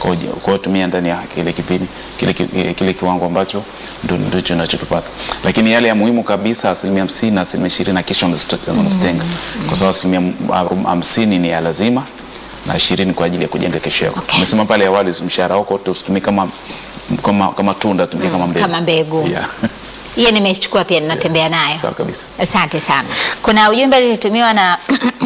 Kwa hiyo kwa hiyo tumia ndani ya kile kipindi kile, ki- kile kiwango ambacho ndo- ndicho unachokipata, lakini yale ya muhimu kabisa asilimia hamsini na asilimia ishirini na kisha unazito- unazitenga kwa sababu asilimia m- hamsini ni ya lazima na ishirini kwa ajili ya kujenga kesho yako. Okay. Umesema pale awali mshahara wako wote usitumie kama, kama, kama tunda, tumie kama mbegu, kama mbegu. Yeah. Hiyo nimechukua pia ninatembea nayo. Sawa kabisa. Asante sana. Kuna ujumbe ulitumiwa na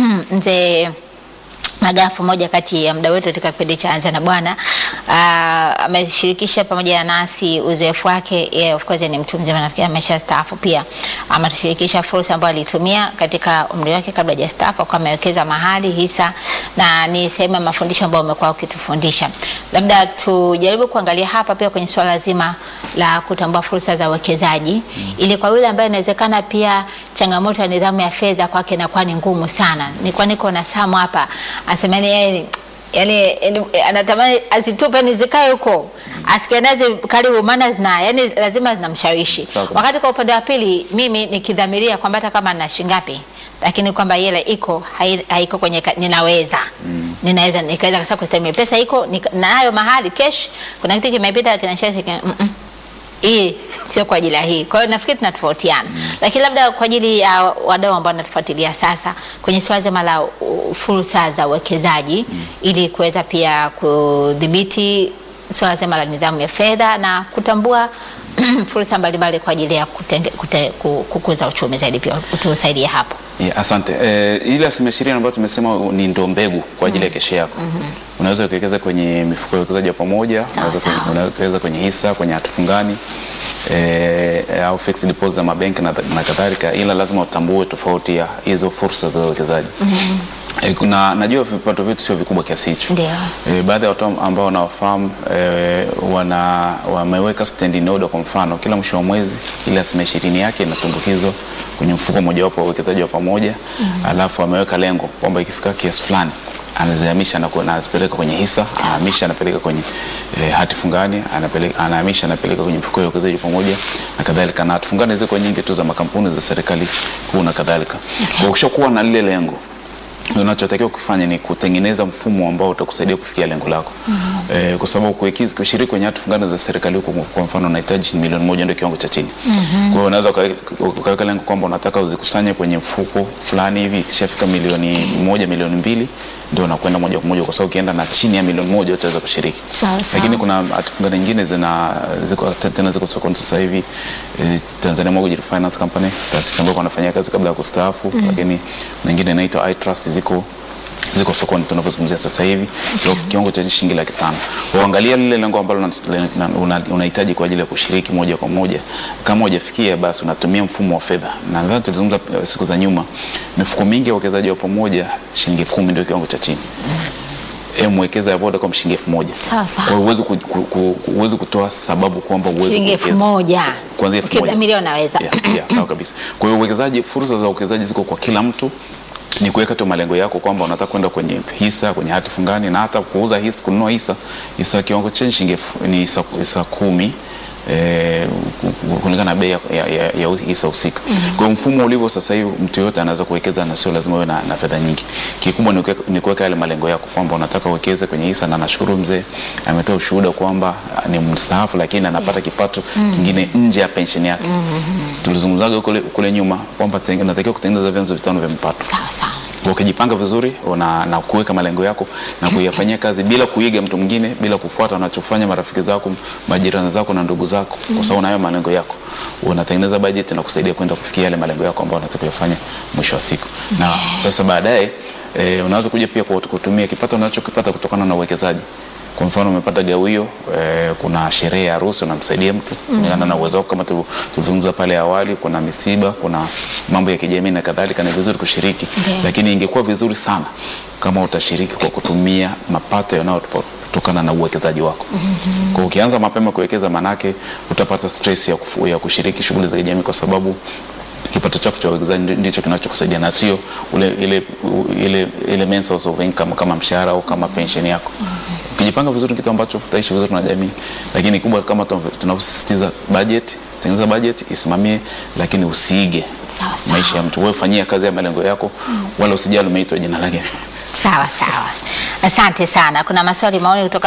mzee Magafu, moja kati ya mda wetu katika kipindi cha Anza na Bwana. Ah, ameshirikisha pamoja nasi uzoefu wake. Yeye of course ni mtu mzima, nafikiri ameshastaafu pia. Ametushirikisha fursa ambayo alitumia katika umri wake kabla hajastaafu, kwa amewekeza mahali hisa, na ni sehemu ya mafundisho ambayo umekuwa ukitufundisha. Labda tujaribu kuangalia hapa pia kwenye suala zima la kutambua fursa za uwekezaji ili kwa yule ambaye inawezekana pia changamoto ya nidhamu ya fedha kwake inakuwa ni ngumu sana. Nilikuwa niko na Samu hapa anasema yani yeye yani, yani anatamani azitupe ni zikae huko asikie nazi karibu, maana zina yani lazima zinamshawishi. Sawa kabisa. Wakati kwa upande wa pili mimi nikidhamiria kwamba hata kama na shilingi ngapi lakini kwamba ile iko hai- haiko kwenye ka- ninaweza ninaweza nikaweza kasa kustemia pesa iko nika- nayo mahali cash, kuna kitu kimepita kinashauri mm -mm hii sio kwa ajili ya hii. Kwa hiyo nafikiri tunatofautiana, lakini labda kwa ajili ya wadau ambao wanatufuatilia sasa kwenye swala zima la uh, fursa za uwekezaji ili kuweza pia kudhibiti swala zima la nidhamu ya fedha na kutambua fursa mbalimbali kwa ajili ya kutenge, kute, ku- kukuza uchumi zaidi, pia utusaidie hapo. Yeah, asante. Eh, ile asilimia ishirini ambayo tumesema ni ndo mbegu kwa ajili ya kesho yako. Unaweza ukawekeza kwenye mifuko ya uwekezaji wa pamoja, unaweza sawa. kwenye- unaweza kuwekeza kwenye hisa, kwenye hati fungani eh, au fixed deposit za mabenki na, na kadhalika, ila lazima utambue tofauti ya hizo fursa za uwekezaji. Eh, kuna najua vipato vyetu sio vikubwa kiasi hicho. Ndio. E, baadhi ya watu ambao wanawafahamu e, wana wameweka standing order kwa mfano, kila mwisho wa mwezi ile asilimia ishirini yake inatumbukizwa kwenye mfuko mojawapo wa uwekezaji wa pamoja alafu ameweka lengo kwamba ikifika kiasi fulani anazihamisha na ku- na anazipeleka kwenye hisa, anahamisha anapeleka kwenye e, hati fungani, anapeleka anahamisha anapeleka kwenye mfuko wa uwekezaji wa pamoja na kadhalika, na hati fungani ziko nyingi tu za makampuni za serikali kuu na kadhalika. Kwa ukishakuwa na lile lengo unachotakiwa kufanya ni kutengeneza mfumo ambao utakusaidia kufikia lengo lako. Eh, kwa sababu kuwekeza kushiriki kwenye hati fungani za serikali huko, kwa mfano unahitaji milioni moja ndio kiwango cha chini. Kwa hiyo unaweza ukawe- ukaweka lengo kwamba unataka uzikusanye kwenye mfuko fulani hivi, ikishafika milioni moja milioni mbili ndio unakwenda moja kwa moja, kwa sababu ukienda na chini ya milioni moja utaweza kushiriki. Sawa, sawa. Lakini kuna hati fungani nyingine zina ziko tena ziko sokoni sasa hivi eh, Tanzania Mortgage Finance Company, taasisi ambayo wanafanyia kazi kabla ya kustaafu, lakini nyingine inaitwa iTrust ziko ziko sokoni tunavyozungumzia sasa hivi kwa kiwango cha shilingi laki tano. Uangalia lile lengo ambalo una- una- una- unahitaji kwa ajili ya kushiriki moja kwa moja. Kama hujafikia basi unatumia mfumo wa fedha, na nadhani tulizungumza eh, siku za nyuma, mifuko mingi ya uwekezaji wa pamoja shilingi elfu kumi ndio kiwango cha chini. E, mwekeza ya Vodacom shilingi elfu moja. Sawa, sawa. Kwa hiyo huwezi ku- ku- ku- huwezi kutoa sababu kwamba huwezi Shilingi elfu kuwekeza. moja Kuanzia elfu moja. ukidhamiria unaweza Yeah, yeah, sawa kabisa. Kwa hiyo uwekezaji, fursa za uwekezaji ziko kwa kila mtu, ni kuweka tu malengo yako kwamba unataka kwenda kwenye hisa, kwenye hati fungani na hata kuuza hisa, kununua hisa. Hisa kiwango cha shilingi elfu- ni hisa, hisa kumi eh, ku- ku- kulingana na bei ya, ya, ya, ya hisa husika. Kwa hiyo mfumo ulivyo sasa hivi mtu yote anaweza kuwekeza na sio lazima uwe na, na fedha nyingi. Kikubwa ni kuweka- ni kuweka yale malengo yako kwamba unataka uwekeze kwenye hisa, na nashukuru mzee ametoa ushuhuda kwamba ah, ni mstaafu lakini anapata kipato kingine nje ya pensheni yake. Tulizungumzaga kule, kule nyuma kwamba tenge- unatakiwa kutengeneza vyanzo vitano vya mapato. sawa sawa. Kwa ukijipanga vizuri una, na kuweka malengo yako na kuyafanyia kazi bila kuiga mtu mwingine, bila kufuata wanachofanya marafiki zako, majirani zako na ndugu zako, kwa sababu unayo malengo yako, unatengeneza bajeti na kusaidia kwenda kufikia yale malengo yako ambayo unataka kuyafanya mwisho wa siku. Na sasa baadaye e, unaweza kuja pia kwa kutumia kipato unachokipata kutokana na uwekezaji. Kwa mfano umepata gawio eh, kuna sherehe ya harusi unamsaidia mtu kulingana na uwezo wako, kama tu- tulizungumza pale awali. Kuna misiba, kuna mambo ya kijamii na kadhalika, ni vizuri kushiriki Ndiyo. lakini ingekuwa vizuri sana kama utashiriki kwa kutumia mapato yanayotokana na uwekezaji wako. Kwa ukianza mapema kuwekeza, manake utapata stress ya, kufu, ya kushiriki shughuli za kijamii kwa sababu kipato chako cha uwekezaji ndi- ndicho kinachokusaidia na sio ule ile, ile, ile main source of income kama mshahara au kama pension yako. Ukijipanga vizuri, kitu ambacho utaishi vizuri na jamii, lakini kubwa kama tunavyo- tunavyosisitiza budget, tengeneza budget, isimamie, lakini usiige Sawa, sawa. maisha ya mtu. Wewe fanyia kazi ya malengo yako, wala usijali umeitwa jina lake. Sawa sawa, asante sana. Kuna maswali maoni kutoka